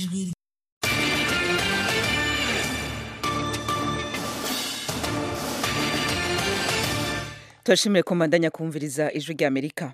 ijwi turashimire ko mbandanya kumviriza ijwi rya amerika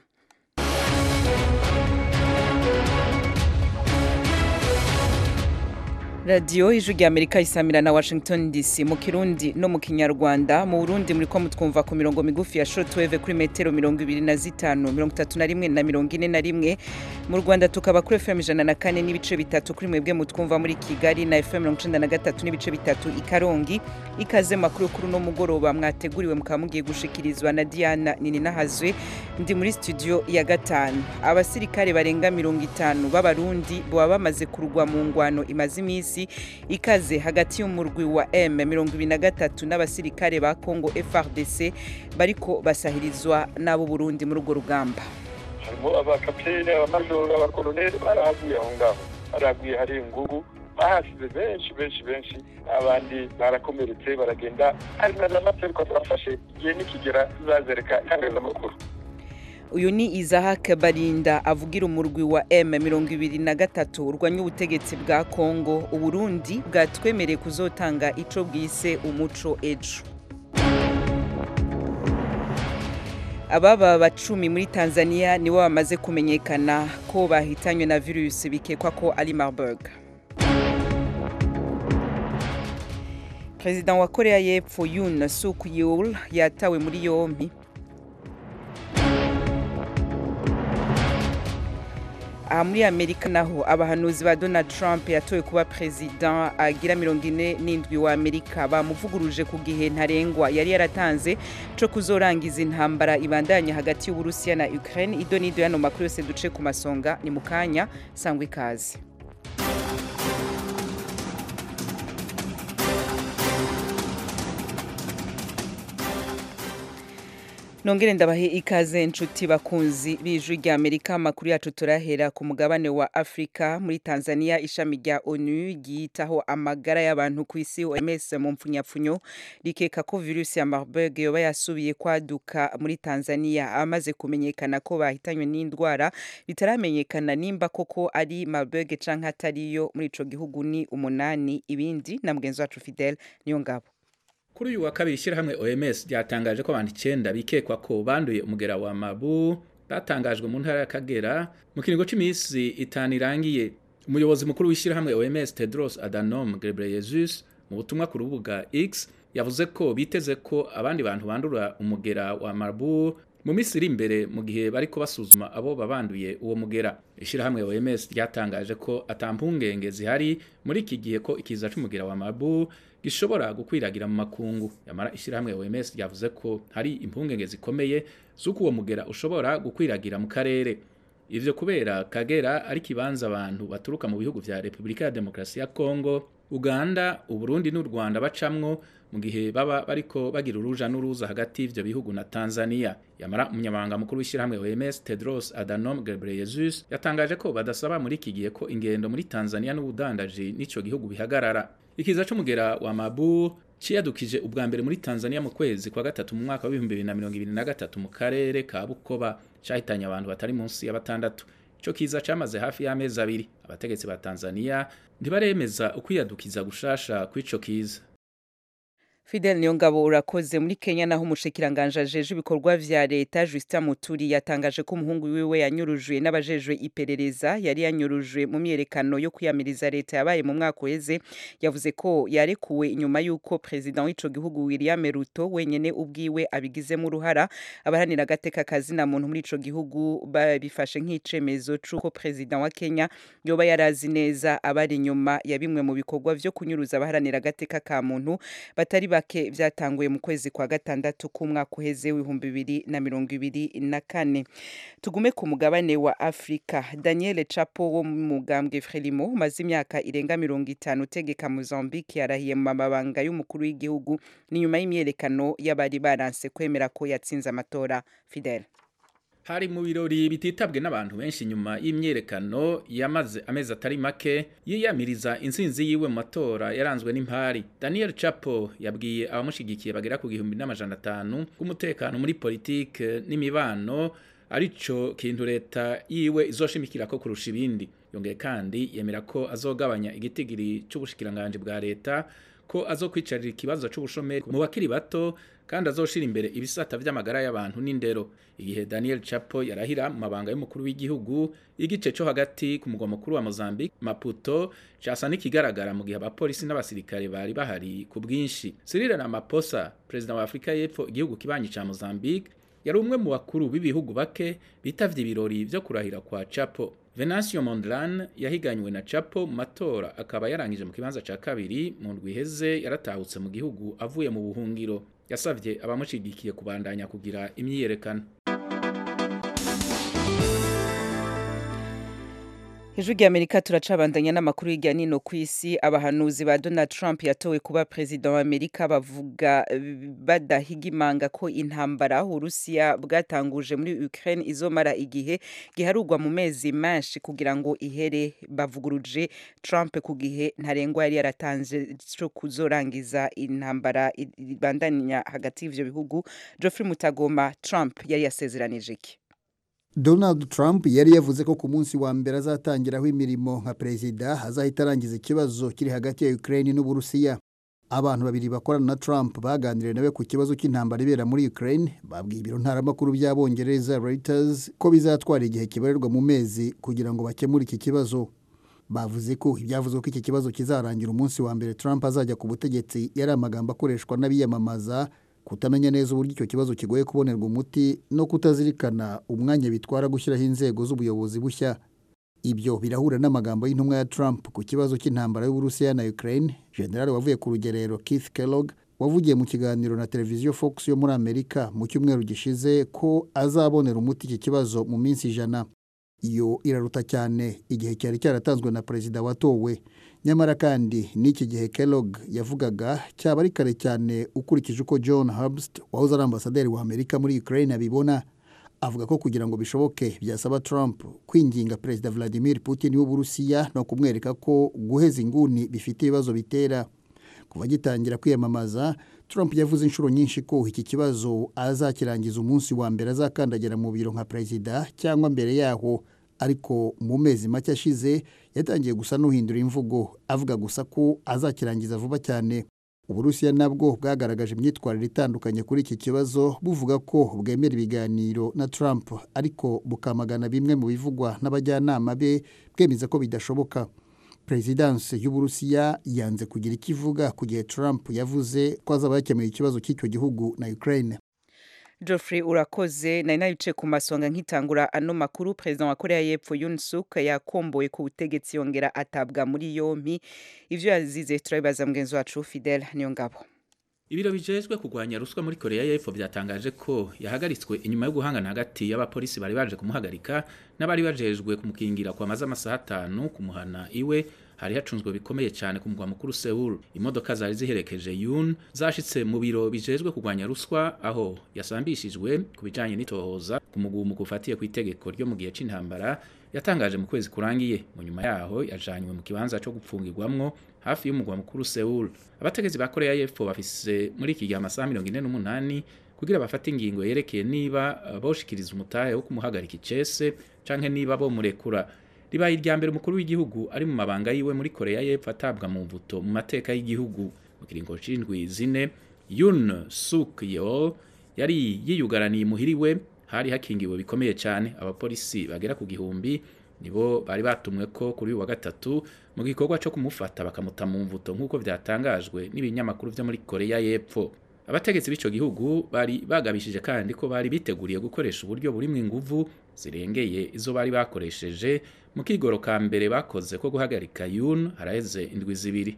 radiyo ijwi rya amerika isamira na washington dc mu kirundi no mu kinyarwanda mu burundi muri ko mutwumva ku mirongo migufi ya shortwave kuri metero mirongo ibiri na zitanu mirongo itatu na rimwe na mirongo ine na rimwe mu rwanda tukaba kuri fm ijana na kane n'ibice bitatu kuri mwebwe mutwumva muri kigali na fm mirongo icenda na gatatu n'ibice bitatu i karongi ikaze makuru kuri uno mugoroba mwateguriwe mukaba mugiye gushikirizwa na diana nininahazwe ndi muri studio ya gatanu abasirikare barenga mirongo itanu b'abarundi baba bamaze kurugwa mu ngwano imaze iminsi ikaze hagati y'umurwi wa M23 n'abasirikare ba Congo FRDC bariko basahirizwa n'abo Burundi muri urwo rugamba harimo abakapitene abamajoro abakoloneli barahaguye aho ngaho barahaguye hari ingugu bahasize benshi benshi benshi abandi barakomeretse baragenda hari na n'amatereko turafashe igihe nikigera tuzazereka itangazamakuru uyu ni Isaac Barinda avugira umurwi wa M23 urwanya ubutegetsi bwa Congo uburundi bwatwemereye kuzotanga ico bwise umuco ejo ababa bacumi muri Tanzania nibo bamaze kumenyekana ko bahitanywe na virusi bikekwa ko ari Marburg President wa Korea y'Epfo Yoon Suk Yeol yatawe muri yombi aha muri amerika naho abahanuzi ba donald trump yatowe kuba perezida agira mirongo ine n'indwi wa amerika bamuvuguruje ku gihe ntarengwa yari yaratanze co kuzorangiza intambara ibandanya hagati y'uburusiya na ukraine ido n'ido yano makuru yose duce ku masonga ni mu kanya sangwa ikaze nongere ndabahe ikaze nshuti bakunzi b'ijwi rya amerika amakuru yacu turahera ku mugabane wa afurika muri tanzania ishami rya onu ryitaho amagara y'abantu ku isi oms mu mpfunyapfunyo rikeka ko virusi ya marburg yoba yasubiye kwaduka muri tanzania amaze kumenyekana ko bahitanywe n'indwara bitaramenyekana nimba koko ari marburg canke atariyo muri ico gihugu ni umunani ibindi na mugenzi wacu fidel niyo ngabo kuri uyu wa kabiri ishyirahamwe OMS ryatangaje ko abantu icyenda bikekwa ko banduye umugera wa mabu batangajwe mu ntara y'Akagera mu kiringo cy'iminsi itanu irangiye umuyobozi mukuru w'ishyirahamwe OMS Tedros Adhanom Ghebreyesus mu butumwa ku rubuga X yavuze ko biteze ko abandi bantu bandura umugera wa mabu mu minsi iri imbere mu gihe bariko basuzuma abo babanduye uwo mugera ishyirahamwe OMS ryatangaje ko atampungenge zihari muri iki gihe ko ikiza c'umugera wa mabu gishobora gukwiragira mu makungu yamara ishyirahamwe OMS ryavuze ko hari impungenge zikomeye z'uko uwo mugera ushobora gukwiragira mu karere ivyo kubera Kagera ari kibanza abantu baturuka mu bihugu vya Republika ya Demokarasi ya Kongo Uganda Uburundi n'u Rwanda bacamwo mu gihe baba bariko bagira uruja n'uruza hagati y'ivyo bihugu na Tanzania yamara umunyamabanga mukuru w'ishyirahamwe OMS Tedros Adhanom Ghebreyesus yatangaje ko badasaba muri iki gihe ko ingendo muri Tanzania n'ubudandaji n'ico gihugu bihagarara ikiza c'umugera wa mabu ciyadukije ubwa mbere muri Tanzania mu kwezi kwa gatatu mu mwaka wa 2023 mu karere ka Bukoba cahitanye abantu batari munsi ya batandatu ico kiza camaze hafi y'amezi abiri abategetsi ba Tanzania ntibaremeza ukwiyadukiza gushasha kw'ico kiza Fidel Niyongabo urakoze muri Kenya naho umushikiranganje ajeje ibikorwa vya leta Justin Muturi yatangaje ko umuhungu wiwe yanyurujwe n'abajejwe iperereza yari yanyurujwe mu myerekano yo kwiyamiriza leta yabaye mu mwaka uheze yavuze ko yarekuwe inyuma y'uko president w'ico gihugu William Ruto wenyene ubwiwe abigizemo uruhara abahanira agateka kazina muntu muri ico gihugu babifashe nk'icemezo c'uko president wa Kenya yoba yarazi neza abari inyuma ya bimwe mu bikorwa vyo kunyuruza abaharanira agateka ka muntu batari bake byatanguye mu kwezi kwa gatandatu k'umwaka uheze w'ibihumbi bibiri na mirongo ibiri na kane tugume ku mugabane wa afurika daniel chapo wo mu mugambwe frelimo umaze imyaka irenga mirongo itanu utegeka mozambique yarahiye mu mabanga y'umukuru w'igihugu ni nyuma y'imyerekano y'abari baranse kwemera ko yatsinze amatora fidel hari mu birori bititabwe n'abantu benshi nyuma y'imyerekano yamaze amezi atari make yiyamiriza intsinzi yiwe mu matora yaranzwe n'impari daniel chapo yabwiye abamushigikiye bagera ku gihumbi n'amajana atanu k'umutekano muri politike n'imibano arico kintu leta yiwe izoshimikira ko kurusha ibindi yongeye kandi yemera ko azogabanya igitigiri c'ubushikiranganje bwa leta ko azokwicarira ikibazo c'ubushomeri mu bakiri bato kandi azoshira imbere ibisata vy'amagara y'abantu n'indero igihe Daniel Chapo yarahira mu mabanga y'umukuru w'igihugu igice co hagati ku mugwa mukuru wa Mozambique Maputo casa n'ikigaragara mu gihe abapolisi n'abasirikare bari bahari ku bwinshi Cyril Ramaphosa perezida wa Afrika y'Epfo igihugu kibanyi ca Mozambique yari umwe mu bakuru b'ibihugu bake bitavye ibirori vyo kurahira kwa Chapo Venancio Mondlane yahiganywe na Chapo mu matora akaba yarangije mu kibanza ca kabiri mu ndwi iheze yaratahutse mu gihugu avuye mu buhungiro yasavye abamushigikiye kubandanya kugira imyiyerekano Ijwi ry'Amerika turacabandanya n'amakuru hirya nino ku isi abahanuzi ba Donald Trump yatowe kuba perezida wa Amerika bavuga badahigimanga ko intambara Urusiya bwatanguje muri Ukraine izomara igihe giharurwa mu mezi menshi kugira ngo ihere bavuguruje Trump ku gihe ntarengwa yari yaratanze cyo kuzorangiza intambara ibandanya hagati y'ivyo bihugu Geoffrey Mutagoma Trump yari yasezeranije iki Donald Trump yari yavuze ko ku munsi wa mbere azatangiraho imirimo nka perezida azahita arangiza ikibazo kiri hagati ya Ukraine n'Uburusiya. Abantu babiri bakorana na Trump baganiriye nawe ku kibazo cy'intambara ibera muri Ukraine babwiye ibiro ntaramakuru by'Abongereza Reuters ko bizatwara igihe kibarirwa mu mezi kugira ngo bakemure iki kibazo. Bavuze ko ibyavuzwe ko iki kibazo kizarangira umunsi wa mbere Trump azajya ku butegetsi yari amagambo akoreshwa n'abiyamamaza kutamenya neza uburyo icyo kibazo kigoye kubonerwa umuti no kutazirikana umwanya bitwara gushyiraho inzego z'ubuyobozi bushya ibyo birahura n'amagambo y'intumwa ya Trump ku kibazo cy'intambara y'Uburusiya na Ukraine general wavuye ku rugerero Keith Kellogg wavugiye mu kiganiro na televiziyo Fox yo muri Amerika mu cyumweru gishize ko azabonera umuti iki kibazo mu minsi ijana iyo iraruta cyane igihe cyari cyaratanzwe na perezida watowe nyamara kandi n'iki gihe Kellogg yavugaga cyaba ari kare cyane ukurikije uko John Herbst wahoze ari ambasaderi wa Amerika muri Ukraine abibona avuga ko kugira ngo bishoboke byasaba Trump kwinginga perezida Vladimir Putin w'Uburusiya no kumwereka ko guheza inguni bifite ibibazo bitera kuva agitangira kwiyamamaza Trump yavuze inshuro nyinshi ko iki kibazo azakirangiza umunsi wa mbere azakandagira mu biro nka perezida cyangwa mbere yaho ariko mu mezi make ashize yatangiye gusa n'uhindura imvugo avuga gusa ko azakirangiza vuba cyane uburusiya nabwo bwagaragaje imyitwarire itandukanye kuri iki kibazo buvuga ko bwemera ibiganiro na Trump ariko bukamagana bimwe mu bivugwa n'abajyanama be bwemeza ko bidashoboka perezidansi y'uburusiya yanze kugira icyo ivuga ku gihe Trump yavuze ko azaba yakemuye ikibazo cy'icyo gihugu na Ukraine Geoffrey urakoze nari nabice ku masonga nkitangura ano makuru perezida wa Korea y'Epfo Yoon Suk yakomboye ku butegetsi yongera atabwa muri yompi ivyo yazize turabibaza mugenzi wacu Fidel Niyongabo Ibiro bijejwe kugwanya ruswa muri Korea y'Epfo byatangaje ko yahagaritswe inyuma yo guhangana hagati y'abapolisi bari baje kumuhagarika n'abari bajejwe kumukingira kwa maze amasaha atanu kumuhana iwe hari hacunzwe bikomeye cyane ku mugwa mukuru Seoul imodoka zari ziherekeje Yoon zashitse mu biro bijejwe kugwanya ruswa aho yasambishijwe ku bijanye n'itohoza ku mugumu kufatiye ku itegeko ryo mu gihe c'intambara yatangaje mu kwezi kurangiye mu nyuma yaho yajanywe mu kibanza cyo gupfungirwamwo hafi y'umugwa mukuru Seoul abategetsi ba Korea y'Epfo bafise muri iki gihe amasaha mirongo ine n'umunani kugira bafate ingingo yerekeye niba boshikiriza umutahe wo kumuhagarika icese canke niba bomurekura ribaye irya mbere umukuru w'igihugu ari mu mabanga yiwe muri Korea y'Epfo atabwa mu mvuto mu mateka y'igihugu mu kiringo c'indwi zine Yoon Suk Yeol yari yiyugaraniye muhiriwe hari hakingiwe bikomeye cyane abapolisi bagera ku gihumbi nibo bari batumwe ko kuri uyu wa gatatu mu gikorwa cyo kumufata bakamuta mu mvuto nk'uko byatangajwe n'ibinyamakuru byo muri Korea y'Epfo abategetsi b'ico gihugu bari bagabishije kandi ko bari biteguriye gukoresha uburyo burimwo inguvu zirengeye izo bari bakoresheje mu kigoro ka mbere bakoze ko guhagarika Yoon haraheze indwi zibiri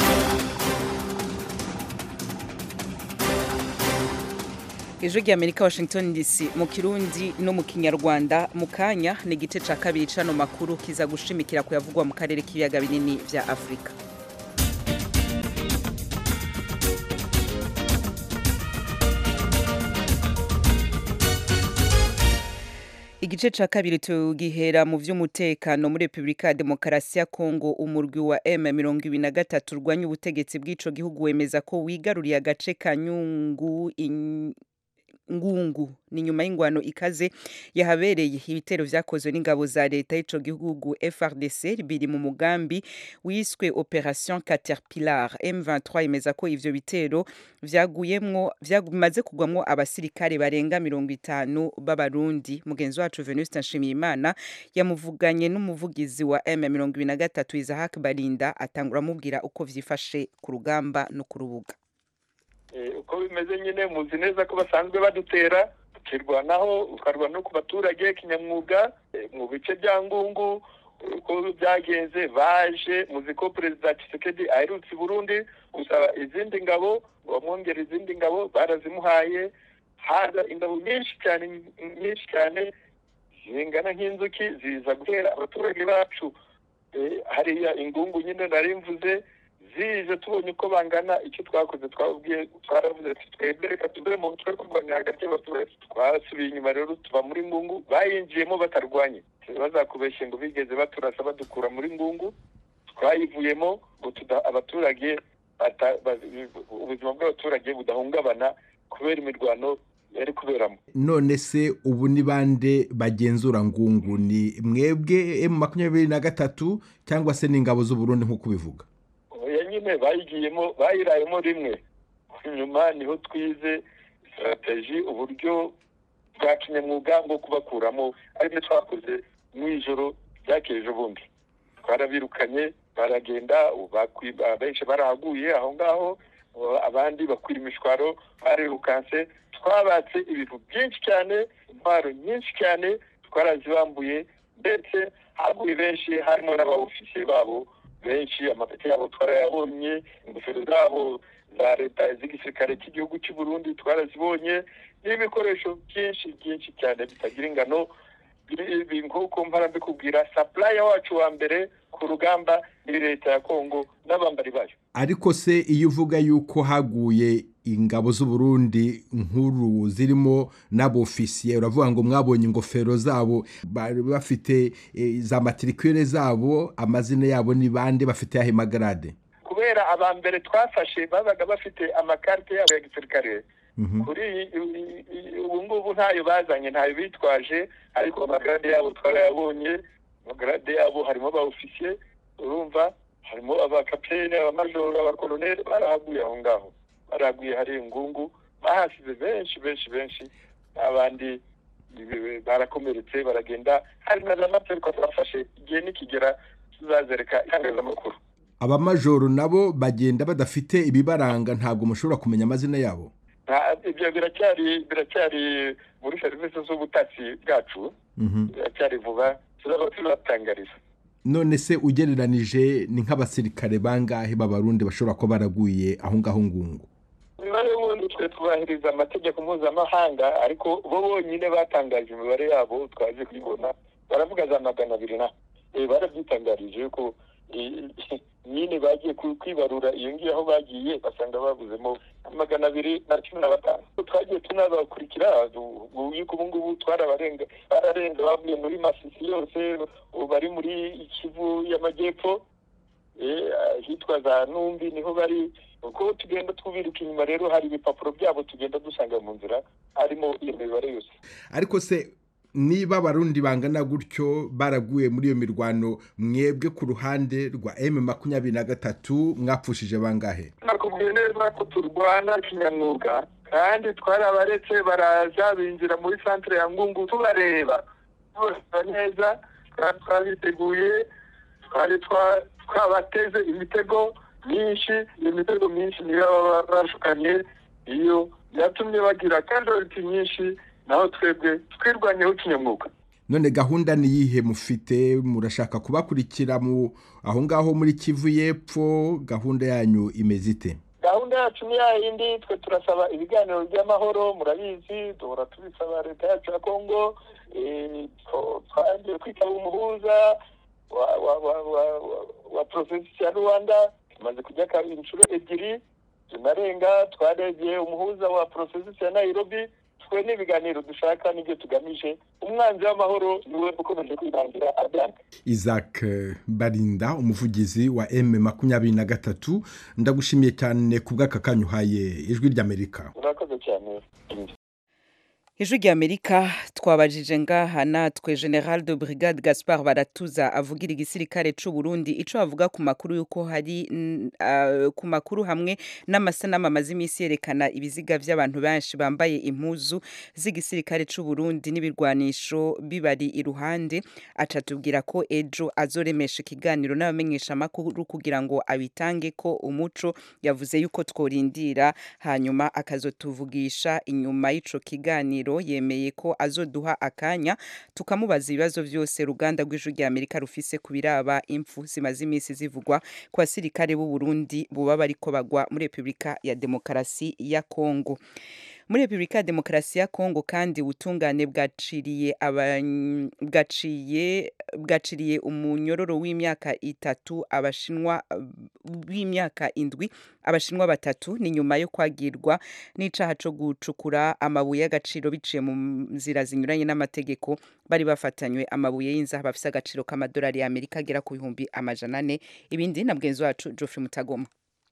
ijwi ry'amerika washington dc mu kirundi no mu kinyarwanda mu kanya ni igice cya kabiri cano makuru kiza gushimikira kuyavugwa mu karere k'ibiyaga binini bya afurika igice ca kabiri tugihera mu vy'umutekano muri Republika ya Demokarasi ya Kongo umurwi wa M23 urwanya ubutegetsi bw'ico gihugu wemeza ko wigaruriye agace ka Nyungu in... ngungu ni nyuma y'ingwano ikaze yahabereye ibitero vyakozwe n'ingabo za leta y'ico gihugu FRDC biri mu mugambi wiswe Operation Caterpillar M23 imeza ko ivyo bitero vyaguyemwo vyamaze kugwamwo abasirikare barenga mirongo itanu b'abarundi mugenzi wacu Venuste Nshimiyimana yamuvuganye n'umuvugizi wa M23 Isaac Barinda atangura amubwira uko vyifashe ku rugamba no ku rubuga uko bimeze nyine muzi neza ko basanzwe badutera tukirwanaho tukarwana no ku baturage kinyamwuga mu bice bya ngungu uko byagenze baje muzi ko perezida Tshisekedi aherutse i Burundi gusaba izindi ngabo bamwongera izindi ngabo barazimuhaye haza ingabo nyinshi cyane nyinshi cyane zingana nk'inzuki ziza gutera abaturage bacu hariya ingungu nyine nari mvuze zije tubonye uko bangana icyo twakoze twabwiye twaravuze ati twebwe reka tuve mu mutwe kurwanya hagati y'abaturage twasubiye inyuma rero tuva muri ngungu bayinjiyemo batarwanye bazakubeshye ngo bigeze baturasa badukura muri ngungu twayivuyemo ngo abaturage ubuzima bw'abaturage budahungabana kubera imirwano yari kuberamo none se ubu ni bande bagenzura ngungu ni mwebwe emu makumyabiri na gatatu cyangwa se n'ingabo z'uburundi nk'uko ubivuga oya nyine bayigiyemo bayirayemo rimwe nyuma niho twize sitarateji uburyo bwa kinyamwuga bwo kubakuramo aribyo twakoze mu ijoro ryakeje ubundi twarabirukanye baragenda benshi barahaguye aho ngaho abandi bakwira imishwaro barirukanse twabatse ibintu byinshi cyane intwaro nyinshi cyane twarazibambuye ndetse haguye benshi harimo n'abawufisiye babo benshi amapeti yabo twarayabonye ingofero zabo za leta z'igisirikare cy'igihugu cy'u Burundi twarazibonye n'ibikoresho byinshi byinshi cyane bitagira ingano nk'uko mpora mbikubwira sapuraya wacu wa mbere ku rugamba ni leta ya kongo n'abambari bayo ariko se iyo uvuga yuko haguye ingabo z'uburundi nkuru zirimo n'abofisiye uravuga ngo mwabonye ingofero zabo bari bafite za matirikire zabo amazina yabo ni bande bafite yahe magarade kubera aba mbere twafashe babaga bafite amakarite yabo ya gisirikare kuri ubu ngubu ntayo bazanye ntayo bitwaje ariko amagarade yabo twarayabonye amagarade yabo harimo abawufisiye urumva harimo abakapitene abamajoro abakoloneli barahaguye aho ngaho baraguye hari ingungu bahasize benshi benshi benshi abandi barakomeretse baragenda hari na za materiko twafashe igihe nikigera tuzazereka itangazamakuru abamajoro nabo bagenda badafite ibibaranga ntabwo mushobora kumenya amazina yabo ibyo biracyari biracyari muri serivisi z'ubutasi bwacu biracyari vuba tuzaba tubatangariza none se ugereranije ni nk'abasirikare bangahe b'abarundi bashobora kuba baraguye aho ngaho ngungu imibare y'ubundi twe tubahiriza amategeko mpuzamahanga ariko bo bonyine batangaje imibare yabo twaje kuyibona baravuga za magana abiri na barabyitangarije yuko nyine bagiye kwibarura iyo ngiyo aho bagiye basanga babuzemo magana abiri na cumi na batanu twagiye tunabakurikira yuko ubu ngubu twarabarenga bararenga bavuye muri masisi yose bari muri kivu y'amajyepfo hitwa za numbi niho bari uko tugenda tubiruka inyuma rero hari ibipapuro byabo tugenda dusanga mu nzira harimo iyo mibare yose ariko se niba abarundi bangana gutyo baraguye muri iyo mirwano mwebwe ku ruhande rwa emu makumyabiri na gatatu mwapfushije bangahe nakubwiye neza ko turwana kinyamwuga kandi twarabaretse baraza binjira muri santire ya ngungu tubareba tubareba neza twabiteguye twari twabateze imitego myinshi iyo mitego myinshi niyo baba bashukanye iyo yatumye bagira kajoriti nyinshi naho twebwe twirwanyeho kinyamwuga none gahunda ni iyihe mufite murashaka kubakurikira mu aho ngaho muri kivu y'epfo gahunda yanyu imeze ite gahunda yacu ni yayindi twe turasaba ibiganiro by'amahoro murabizi duhora tubisaba leta yacu ya kongo twagiye kwitaba umuhuza wa porosesi ya rwanda tumaze kujya inshuro ebyiri tunarenga twarebye umuhuza wa porosesi ya nairobi twe n'ibiganiro dushaka n'ibyo tugamije umwanzi w'amahoro niwe ukomeje kwirangira abyanga isaac barinda umuvugizi wa m makumyabiri na gatatu ndagushimiye cyane ku bw'aka kanya uhaye ijwi ry'amerika urakoze cyane ijwi ry'amerika twabajije ngaha natwe general de brigade gaspard baratuza avugira igisirikare c'u burundi ico avuga ku makuru y'uko hari uh, ku makuru hamwe n'amasanamu amaze iminsi yerekana ibiziga vy'abantu benshi bambaye impuzu z'igisirikare c'u burundi n'ibirwanisho bibari iruhande aca tubwira ko ejo azoremesha ikiganiro n'abamenyesha amakuru kugira ngo abitange ko umuco yavuze yuko tworindira hanyuma akazotuvugisha inyuma y'ico kiganiro yemeye ko azoduha akanya tukamubaza ibibazo byose ruganda rw'ijwi rya Amerika rufise ku biraba impfu zimaze iminsi zivugwa ku basirikare b'u Burundi buba bariko bagwa muri Repubulika ya Demokarasi ya Kongo muri Repubulika ya Demokarasi ya Kongo kandi ubutungane bwaciriye bwaciye bwaciriye umunyororo w'imyaka itatu abashinwa w'imyaka indwi abashinwa batatu ni nyuma yo kwagirwa n'icaha co gucukura amabuye y'agaciro biciye mu nzira zinyuranye n'amategeko bari bafatanywe amabuye y'inzaha bafise agaciro k'amadolari ya Amerika agera ku bihumbi amajana ane ibindi na bwenzi wacu Geoffrey Mutagoma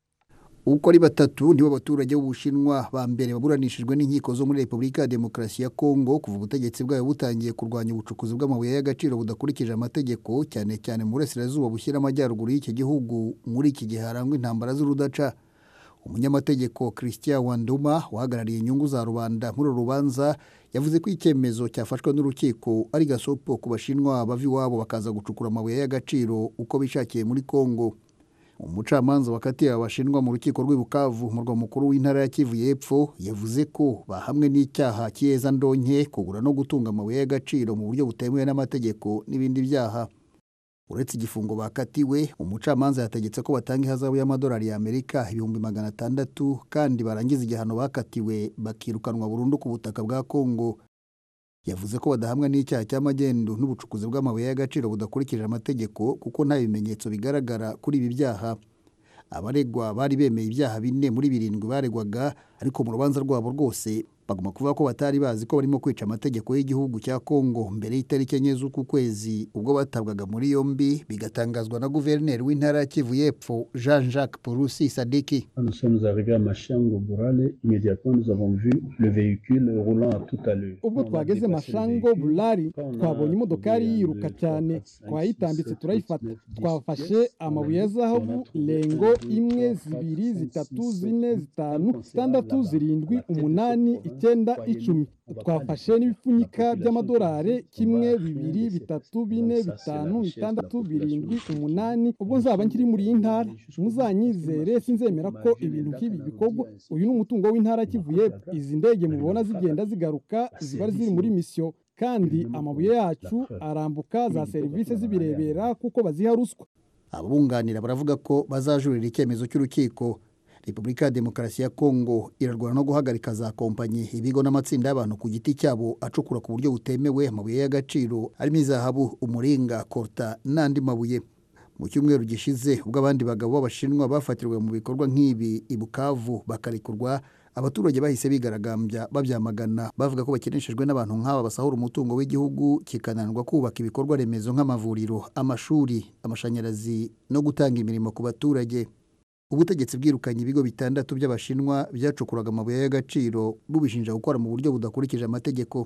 uko ari batatu nibo baturage b'ubushinwa ba mbere baburanishijwe n'inkiko zo muri repubulika ya demokarasi ya kongo kuva ubutegetsi bwayo butangiye kurwanya ubucukuzi bw'amabuye y'agaciro budakurikije amategeko cyane cyane mu burasirazuba bushyira amajyaruguru y'iki gihugu muri iki gihe harangwa intambara z'urudaca umunyamategeko christian wanduma uhagarariye inyungu za rubanda muri uru rubanza yavuze ko icyemezo cyafashwe n'urukiko ari gasopo ku bashinwa bava iwabo bakaza gucukura amabuye y'agaciro uko bishakiye muri kongo umucamanza wakatiye abashinwa mu rukiko rw'ibukavu murwa mukuru w'intara ya kivu y'epfo yavuze ko bahamwe n'icyaha cy'iyeza ndonke kugura no gutunga amabuye y'agaciro mu buryo butemewe n'amategeko n'ibindi byaha uretse igifungo bakatiwe umucamanza yategetse ko batanga ihazabu y'amadolari y'amerika ibihumbi magana atandatu kandi barangiza igihano bakatiwe bakirukanwa burundu ku butaka bwa kongo yavuze ko badahamwa n'icyaha cy'amagendu n'ubucukuzi bw'amabuye y'agaciro budakurikije amategeko kuko nta bimenyetso bigaragara kuri ibi byaha abaregwa bari bemeye ibyaha bine muri birindwi baregwaga ariko mu rubanza rwabo rwose bagomba kuvuga ko batari bazi ko barimo kwica amategeko y'igihugu cya kongo mbere y'itariki enye z'uku kwezi ubwo batabwaga muri yombi bigatangazwa na guverineri w'intara ya kivu y'epfo jean jacques purusi sadiki Nous sommes arrivés à Machango Burale, immédiatement nous avons vu le véhicule roulant à toute allure. ubwo twageze mashango burari twabonye imodokari yiruka cyane twayitambitse turayifata twafashe amabuye ya zahabu lengo imwe zibiri zitatu zine zitanu zitandatu zirindwi umunani icyenda icumi twafashe n'ibipfunyika by'amadolari kimwe bibiri bitatu bine bitanu bitandatu birindwi umunani ubwo nzaba nkiri muri iyi ntara muzanyizere sinzemera ko ibintu nk'ibi bikorwa uyu ni umutungo w'intara kivuye izi ndege mubona zigenda zigaruka ziba ziri muri misiyo kandi amabuye yacu arambuka za serivisi zibirebera kuko baziha ruswa ababunganira baravuga ko bazajurira icyemezo cy'urukiko repubulika ya demokarasi ya kongo irarwana no guhagarika za kompanyi ibigo n'amatsinda y'abantu ku giti cyabo acukura ku buryo butemewe amabuye y'agaciro arimo izahabu umuringa korta n'andi mabuye mu cyumweru gishize ubwo abandi bagabo b'abashinwa bafatirwa mu bikorwa nk'ibi i bukavu bakarekurwa abaturage bahise bigaragambya babyamagana bavuga ko bakeneshejwe n'abantu nk'aba basahura umutungo w'igihugu kikananirwa kubaka ibikorwa remezo nk'amavuriro amashuri amashanyarazi no gutanga imirimo ku baturage ubutegetsi bwirukanye ibigo bitandatu by'abashinwa byacukuraga amabuye y'agaciro bubishinja gukora mu buryo budakurikije amategeko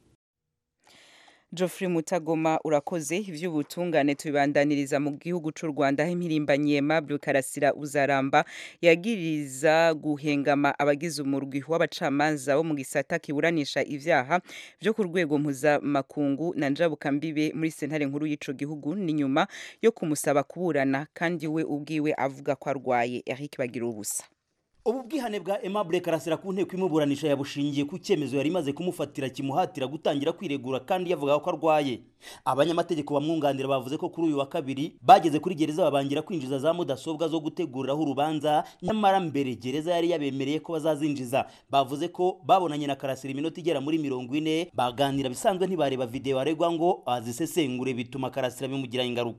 Geoffrey Mutagoma urakoze ivy'ubutungane tubibandaniriza mu gihugu c'u Rwanda aho impirimbanyi Aimable Karasira uzaramba yagiriza guhengama abagize umurwi w'abacamanza bo mu gisata kiburanisha ivyaha vyo ku rwego mpuzamakungu na njabukambibe muri sentare nkuru y'ico gihugu ni nyuma yo kumusaba kuburana kandi we ubwiwe avuga ko arwaye Eric Bagira ubusa ubu bwihane bwa Aimable Karasira ku nteko imuburanisha yabushingiye ku cyemezo yari imaze kumufatira kimuhatira gutangira kwiregura kandi yavuga ko arwaye abanyamategeko bamwunganira bavuze ko kuri uyu wa kabiri bageze kuri gereza babangira kwinjiza za mudasobwa zo guteguriraho urubanza nyamara mbere gereza yari yabemereye ko bazazinjiza bavuze ko babonanye na Karasira iminota igera muri mirongo ine baganira bisanzwe ntibareba video aregwa ngo azisesengure bituma Karasira bimugiraho ingaruka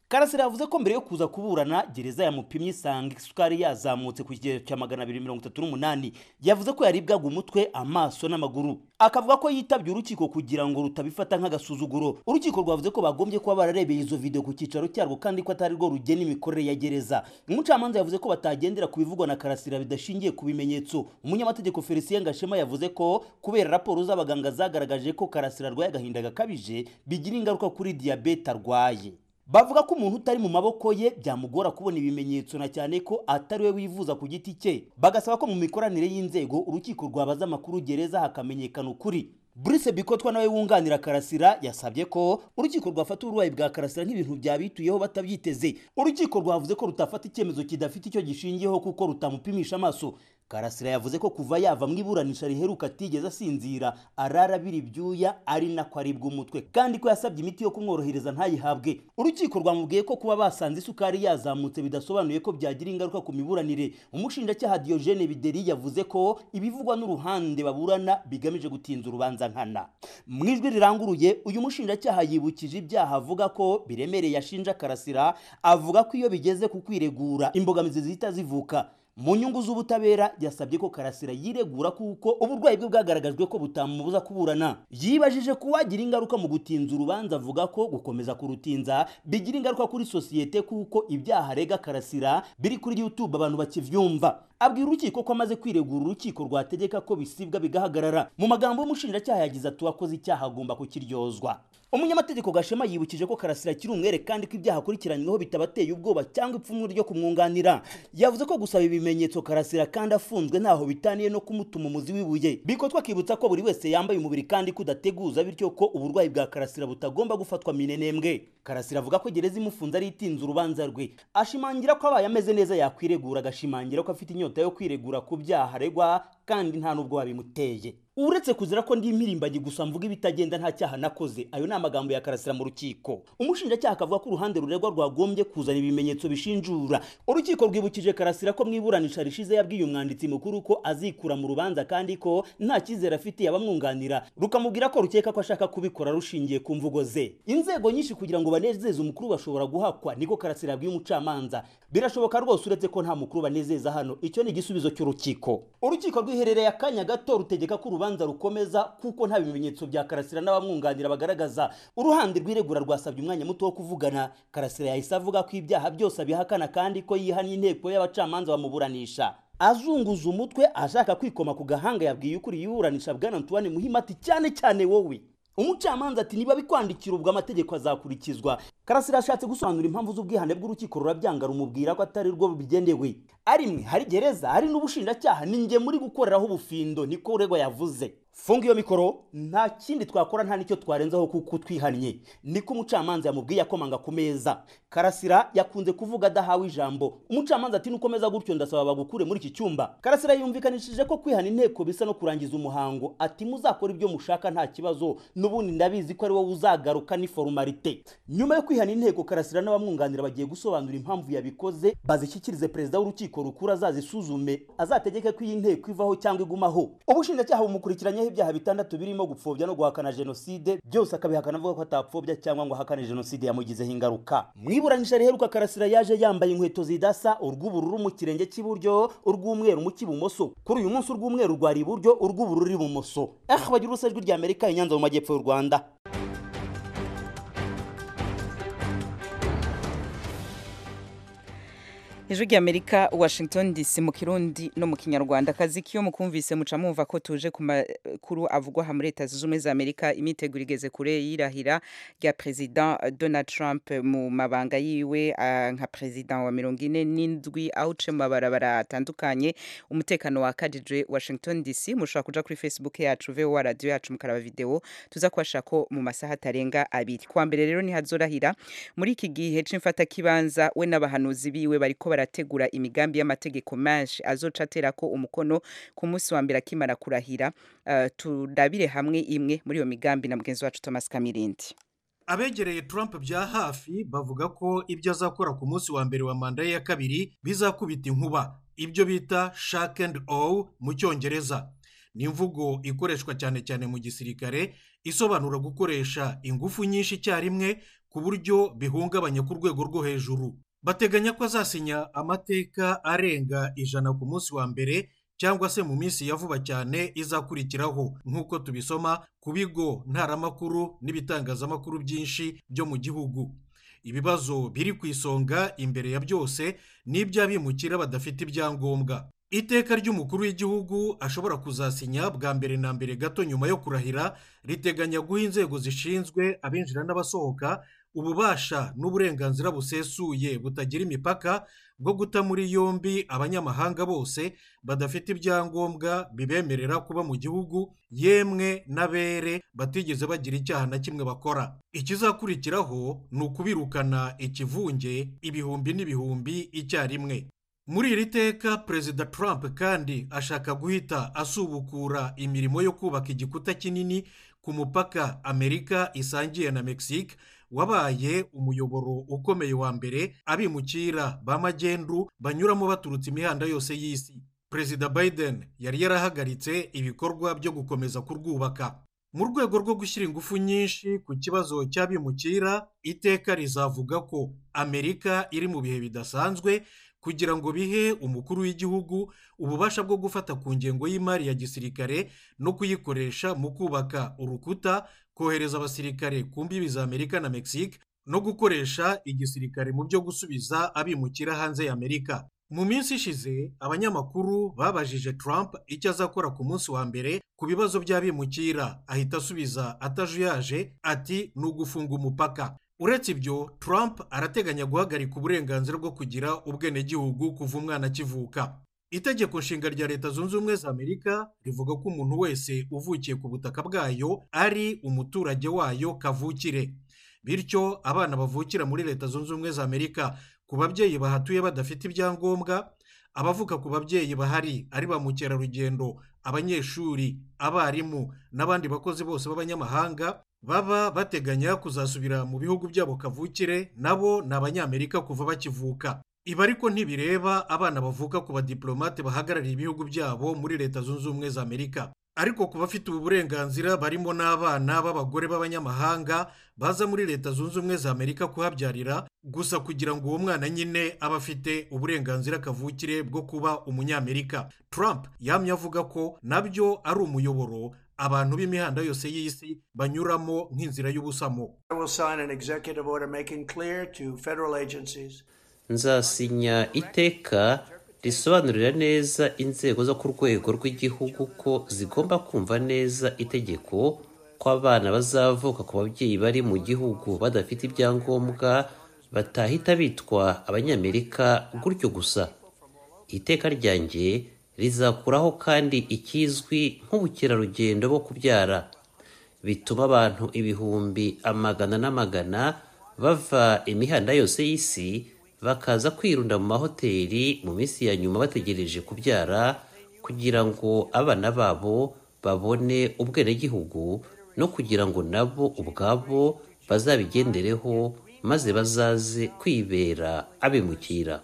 karasira yavuze ko mbere yo kuza kuburana gereza yamupimye isanga isukari yazamutse ku kigero cya magana abiri mirongo itatu n'umunani yavuze ko yaribwaga umutwe amaso n'amaguru akavuga ko yitabye urukiko kugira ngo rutabifata nk'agasuzuguro urukiko rwavuze ko bagombye kuba bararebeye izo video ku cyicaro cyarwo kandi ko atari rwo rugena imikorere ya gereza umucamanza yavuze ko batagendera ku bivugwa na karasira bidashingiye ku bimenyetso umunyamategeko felicien gashema yavuze ko kubera raporo z'abaganga zagaragaje ko karasira arwaye agahinda gakabije bigira ingaruka kuri diyabete arwaye bavuga ko umuntu utari mu maboko ye byamugora kubona ibimenyetso na cyane ko atari we wivuza ku giti cye bagasaba ko mu mikoranire y'inzego urukiko rwabaza amakuru gereza hakamenyekana ukuri Brice Bikotwa nawe wunganira Karasira yasabye ko urukiko rwafata uburwayi bwa Karasira nk'ibintu byabituyeho batabyiteze urukiko rwavuze ko rutafata icyemezo kidafite icyo gishingiyeho kuko rutamupimisha amaso Karasira yavuze ko kuva yava mu iburanisha riheruka atigeze asinzira arara abira ibyuya ari nako aribwa umutwe kandi ko yasabye imiti yo kumworohereza ntayihabwe urukiko rwamubwiye ko kuba basanze isukari yazamutse bidasobanuye ko byagira ingaruka ku miburanire umushinjacyaha Diogene Bideri yavuze ko ibivugwa n'uruhande baburana bigamije gutinza urubanza nkana mu ijwi riranguruye uyu mushinjacyaha yibukije ibyaha avuga ko biremereye ashinja Karasira avuga ko iyo bigeze ku kwiregura imbogamizi zihita zivuka mu nyungu z'ubutabera yasabye ko karasira yiregura kuko uburwayi bwe bwagaragajwe ko butamubuza kuburana yibajije ko wagira ingaruka mu gutinza urubanza avuga ko gukomeza kurutinza bigira ingaruka kuri sosiyete kuko ibyaha arega karasira biri kuri youtube abantu bakivyumva abwira urukiko ko amaze kwiregura urukiko rwategeka ko bisibwa bigahagarara mu magambo y'umushinjacyaha yagize ati uwakoze icyaha agomba kukiryozwa umunyamategeko gashema yibukije ko karasira akiri umwere kandi ko ibyaha akurikiranyweho bitabateye ubwoba cyangwa ipfunwe ryo kumwunganira yavuze ko gusaba ibimenyetso karasira kandi afunzwe ntaho bitaniye no kumutuma umuzi w'ibuye bikotwa akibutsa ko buri wese yambaye umubiri kandi kudateguza bityo ko uburwayi bwa karasira butagomba gufatwa minenembwe karasira avuga ko gereza imufunze ari itinze urubanza rwe ashimangira ko abaye ameze neza yakwiregura agashimangira ko afite inyota yo kwiregura ku byaha aregwa kandi nta n'ubwo babimuteye uretse kuzira ko ndi impirimbanyi gusa mvuga ibitagenda nta cyaha nakoze ayo ni amagambo ya karasira mu rukiko umushinjacyaha akavuga ko uruhande ruregwa rwagombye kuzana ibimenyetso bishinjura urukiko rwibukije karasira ko mu iburanisha rishize yabwiye umwanditsi mukuru ko azikura mu rubanza kandi ko nta cyizere afitiye abamwunganira rukamubwira ko rukeka ko ashaka kubikora rushingiye ku mvugo ze inzego nyinshi kugira ngo banezeze umukuru bashobora guhakwa niko karasira yabwiye umucamanza birashoboka rwose uretse ko nta mukuru banezeza hano icyo ni igisubizo cy'urukiko urukiko rwiherereye akanya gato rutegeka ko urubanza rukomeza kuko nta bimenyetso bya karasira n'abamwunganira bagaragaza uruhande rw'iregura rwasabye umwanya muto wo kuvugana karasira yahise avuga ko ibyaha byose abihakana kandi ko yihannye inteko y'abacamanza bamuburanisha azunguza umutwe ashaka kwikoma ku gahanga yabwiye ukuri yiburanisha bwana antoine muhimati cyane cyane wowe umucamanza ati niba bikwandikira ubwo amategeko azakurikizwa karasira ashatse gusobanura impamvu z'ubwihane bw'urukiko rurabyanga rumubwira ko atari rwo bigendewe arimwe hari gereza hari n'ubushinjacyaha ni njye muri gukoreraho ubufindo niko uregwa yavuze funga iyo mikoro nta kindi twakora nta nicyo twarenzaho kuko twihannye niko umucamanza yamubwiye akomanga ku meza karasira yakunze kuvuga adahawe ijambo umucamanza ati nukomeza gutyo ndasaba bagukure muri iki cyumba karasira yumvikanishije ko kwihana inteko bisa no kurangiza umuhango ati muzakora ibyo mushaka nta kibazo n'ubundi ndabizi ko ari wowe uzagaruka ni forumarite nyuma yo kwihana inteko karasira n'abamwunganira bagiye gusobanura impamvu yabikoze bazishyikirize perezida w'urukiko rukuru azazisuzume azategeke ko iyi nteko ivaho cyangwa igumaho ubushinjacyaha bumukurikiranyeho ibyaha bitandatu birimo gupfobya no guhakana jenoside byose akabihakana avuga ko atapfobya cyangwa ngo ahakane jenoside yamugizeho ingaruka mu iburanisha riheruka karasira yaje yambaye inkweto zidasa urw'ubururu mu kirenge cy'iburyo urw'umweru mu cy'ibumoso kuri uyu munsi urw'umweru rwari iburyo urw'ubururu ibumoso ah bagira urusa ijwi ry'amerika inyanza mu majyepfo y'u rwanda ijwi ry'amerika washington dc mu kirundi no mu kinyarwanda akazi k'iyo mukumvise muca mwumva ko tuje ku makuru avugwa aha muri leta zunze ubumwe za amerika imyiteguro igeze kure y'irahira rya perezida donald trump mu mabanga yiwe nka perezida wa mirongo ine n'indwi aho uce mu mabarabara atandukanye umutekano wakajijwe washington dc mushobora kuja kuri facebook yacu voa radiyo yacu mukaraba videwo tuza kubashira ko mu masaha atarenga abiri kuwa mbere rero ntihazorahira muri iki gihe c'imfatakibanza we n'abahanuzi biwe bariko barategura imigambi y'amategeko menshi azoca atera ko umukono ku munsi wa mbere akimara kurahira uh, turabire hamwe imwe muri iyo migambi na mugenzi wacu Thomas Kamirindi abegereye Trump bya hafi bavuga ko ibyo azakora ku munsi wa mbere wa manda ye ya kabiri bizakubita inkuba ibyo bita shake and all mu cyongereza ni imvugo ikoreshwa cyane cyane mu gisirikare isobanura gukoresha ingufu nyinshi icyarimwe ku buryo bihungabanya ku rwego rwo hejuru bateganya ko azasinya amateka arenga ijana ku munsi wa mbere cyangwa se mu minsi ya vuba cyane izakurikiraho nk'uko tubisoma ku bigo ntaramakuru n'ibitangazamakuru byinshi byo mu gihugu ibibazo biri ku isonga imbere ya byose ni iby'abimukira badafite ibyangombwa iteka ry'umukuru w'igihugu ashobora kuzasinya bwa mbere na mbere gato nyuma yo kurahira riteganya guha inzego zishinzwe abinjira n'abasohoka ububasha n'uburenganzira busesuye butagira imipaka bwo guta muri yombi abanyamahanga bose badafite ibyangombwa bibemerera kuba mu gihugu yemwe n'abere batigeze bagira icyaha na kimwe bakora ikizakurikiraho ni ukubirukana ikivunge ibihumbi n'ibihumbi icyarimwe muri iri teka perezida Trump kandi ashaka guhita asubukura imirimo yo kubaka igikuta kinini ku mupaka amerika isangiye na mexique wabaye umuyoboro ukomeye wa mbere abimukira ba magendu banyuramo baturutse imihanda yose y'isi perezida biden yari yarahagaritse ibikorwa byo gukomeza kurwubaka mu rwego rwo gushyira ingufu nyinshi ku kibazo cy'abimukira iteka rizavuga ko amerika iri mu bihe bidasanzwe kugira ngo bihe umukuru w'igihugu ububasha bwo gufata ku ngengo y'imari ya gisirikare no kuyikoresha mu kubaka urukuta kohereza abasirikare ku mbibi za amerika na mexique no gukoresha igisirikare mu byo gusubiza abimukira hanze ya amerika mu minsi ishize abanyamakuru babajije Trump icyo azakora ku munsi wa mbere ku bibazo by'abimukira ahita asubiza atajuyaje ati ni ugufunga umupaka uretse ibyo Trump arateganya guhagarika uburenganzira bwo kugira ubwenegihugu kuva umwana akivuka itegeko nshinga rya leta zunze ubumwe za amerika rivuga ko umuntu wese uvukiye ku butaka bwayo ari umuturage wayo kavukire bityo abana bavukira muri leta zunze ubumwe za amerika ku babyeyi bahatuye badafite ibyangombwa abavuka ku babyeyi bahari ari ba mukerarugendo abanyeshuri abarimu n'abandi bakozi bose b'abanyamahanga baba bateganya kuzasubira mu bihugu byabo kavukire nabo ni abanyamerika kuva bakivuka ibi ariko ntibireba abana bavuka ku badiplomate bahagarariye ibihugu byabo muri leta zunze ubumwe za amerika ariko ku bafite ubu burenganzira barimo n'abana b'abagore b'abanyamahanga baza muri leta zunze ubumwe za amerika kuhabyarira gusa kugira ngo uwo mwana nyine abe afite uburenganzira kavukire bwo kuba umunyamerika Trump yamye avuga ko nabyo ari umuyoboro abantu b'imihanda yose y'isi banyuramo nk'inzira y'ubusamo nzasinya iteka risobanurira neza inzego zo ku rwego rw'igihugu ko zigomba kumva neza itegeko ko abana bazavuka ku babyeyi bari mu gihugu badafite ibyangombwa batahita bitwa abanyamerika gutyo gusa iteka ryanjye rizakuraho kandi ikizwi nk'ubukerarugendo bwo kubyara bituma abantu ibihumbi amagana n'amagana bava imihanda yose y'isi bakaza kwirunda mu mahoteli mu minsi ya nyuma bategereje kubyara kugira ngo abana babo babone ubwenegihugu no kugira ngo nabo ubwabo bazabigendereho maze bazaze kwibera abimukira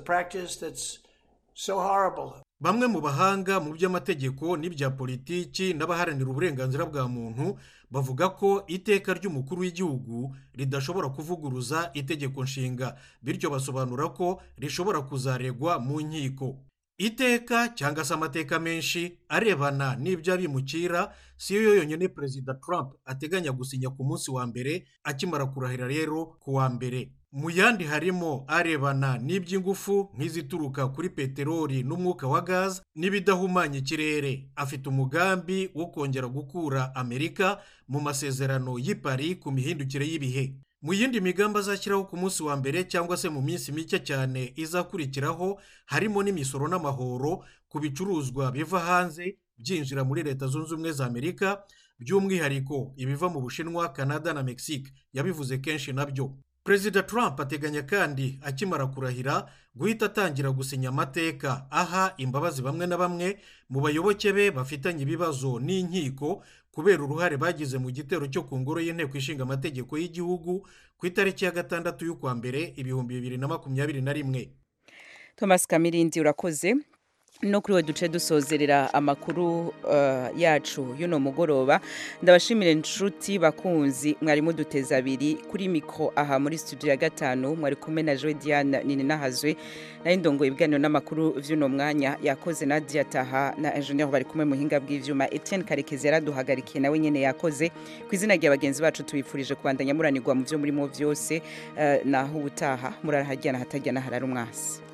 bamwe mu bahanga mu by'amategeko n'ibya politiki n'abaharanira uburenganzira bwa muntu bavuga ko iteka ry'umukuru w'igihugu ridashobora kuvuguruza itegeko nshinga bityo basobanura ko rishobora kuzaregwa mu nkiko iteka cyangwa se amateka menshi arebana n'iby'abimukira si yo yonyine perezida Trump ateganya gusinya ku munsi wa mbere akimara kurahira rero ku wa mbere mu yandi harimo arebana n'iby'ingufu nk'izituruka kuri peteroli n'umwuka wa gaze n'ibidahumanya ikirere afite umugambi wo kongera gukura amerika mu masezerano y'i Paris ku mihindukire y'ibihe mu yindi migambi azashyiraho ku munsi wa mbere cyangwa se mu minsi mike cyane izakurikiraho harimo n'imisoro n'amahoro ku bicuruzwa biva hanze byinjira muri leta zunze ubumwe za amerika by'umwihariko ibiva mu bushinwa canada na mexique yabivuze kenshi nabyo perezida Trump ateganya kandi akimara kurahira guhita atangira gusinya amateka aha imbabazi bamwe na bamwe mu bayoboke be bafitanye ibibazo n'inkiko kubera uruhare bagize mu gitero cyo ku ngoro y'inteko ishinga amategeko y'igihugu ku itariki ya gatandatu y'ukwa mbere ibihumbi bibiri na makumyabiri na rimwe thomas kamirindi urakoze no kuri we duce dusozerera amakuru uh, yacu y'uno mugoroba ndabashimire inshuti bakunzi mwari muduteze abiri kuri mikro aha muri studio ya gatanu mwari kumwe na Joy Diane nini nahazwe nayo ndongo ibiganiro n'amakuru vy'uno mwanya yakoze Nadia Taha na ingenieur bari kumwe muhinga bw'ivyuma Etienne Karekezi yaraduhagarikiye nawe nyene yakoze ku izina rya bagenzi bacu tubifurije kubandanya muranirwa mu vyo murimo vyose uh, naho ubutaha murarahajyana hatajyana harara umwasi